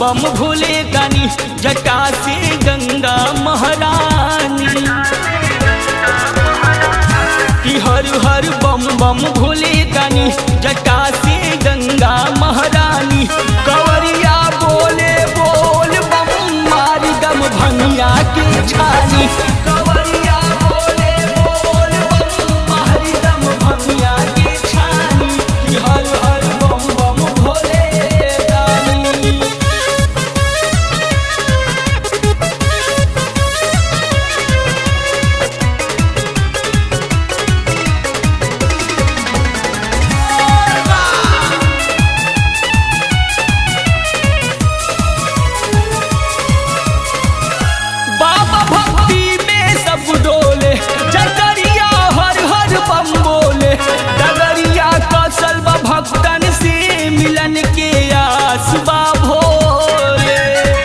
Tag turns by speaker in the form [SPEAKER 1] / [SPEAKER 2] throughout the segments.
[SPEAKER 1] बम भोले दानी जटा से गंगा महारानी कि हर हर बम बम भोले दानी जटा से गंगा महारानी कवरिया बोले बोल बम मारी दम भंगिया की छानी कवरिया बोले बोल बम मारी दम भंगिया की छानी कि हर हर बम बम भोले दानी बाबा भक्ति में सब डोले जगरिया हर हर बम बोले डगरिया कौशल बा भक्तन से मिलन के आस बा भोले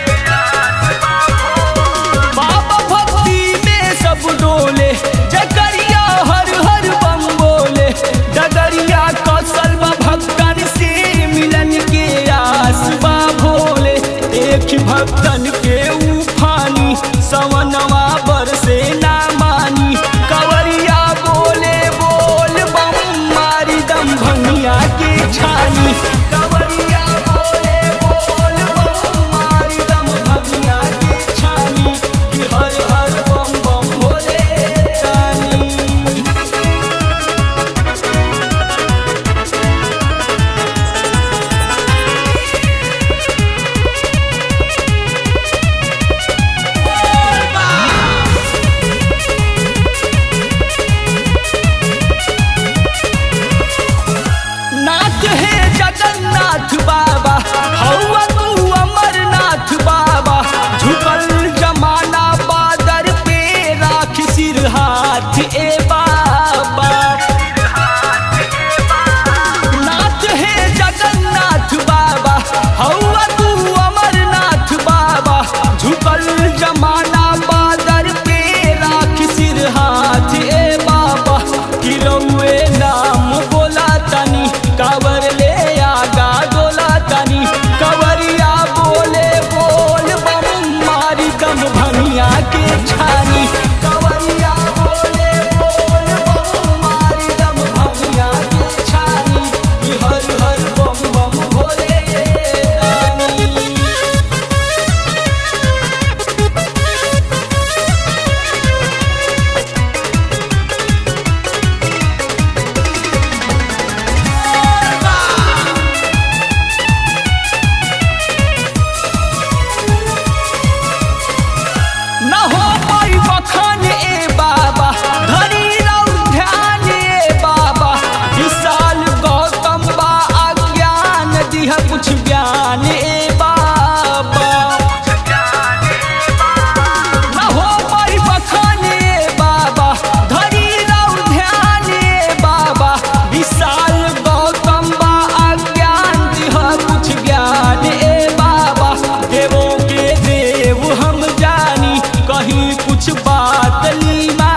[SPEAKER 1] बाबा भक्ति में सब डोले जगरिया हर हर बम बोले डगरिया कौशल बा भक्तन से मिलन के आस बा भोले एक भक्तन के उफानी सवनवा बरसे ना मानी कवरिया बोले बोल बम मारी दम भंगिया की छानी कवरिया बोले बोल बम मारी दम भंगिया की छानी कि हर हर बम बम भोले रानी नाथ है जगन्नाथ बाबा हौवा तू अमरनाथ बाबा झुकल जमाना बादर पे राख सिर हाथ ए बाबा नाथ है जगन्नाथ बाबा हौवा तू अमरनाथ बाबा झुकल जमाना बादर पे राख सिर हाथ ए बाबा किरौए नाम बोला तनी कावर ले आगा डोला तनी कवरिया बोले बोल बम मारी दम भंगिया के छानी कवरिया बोले बोल बम मारी दम भंगिया के छानी कि हर हर बम बम भोले रानी न हो पाई बखान ए बाबा धरी रऊ ध्यान ए बाबा विशाल गौतम बा अज्ञान दिह कुछ ज्ञान ए बाबा न हो पाई बखान ए बाबा धरी रऊ ध्यान ए बाबा विशाल गौतम बा अज्ञान दिह कुछ ज्ञान ए बाबा देवों के देव हम जानी कहीं कुछ बात ली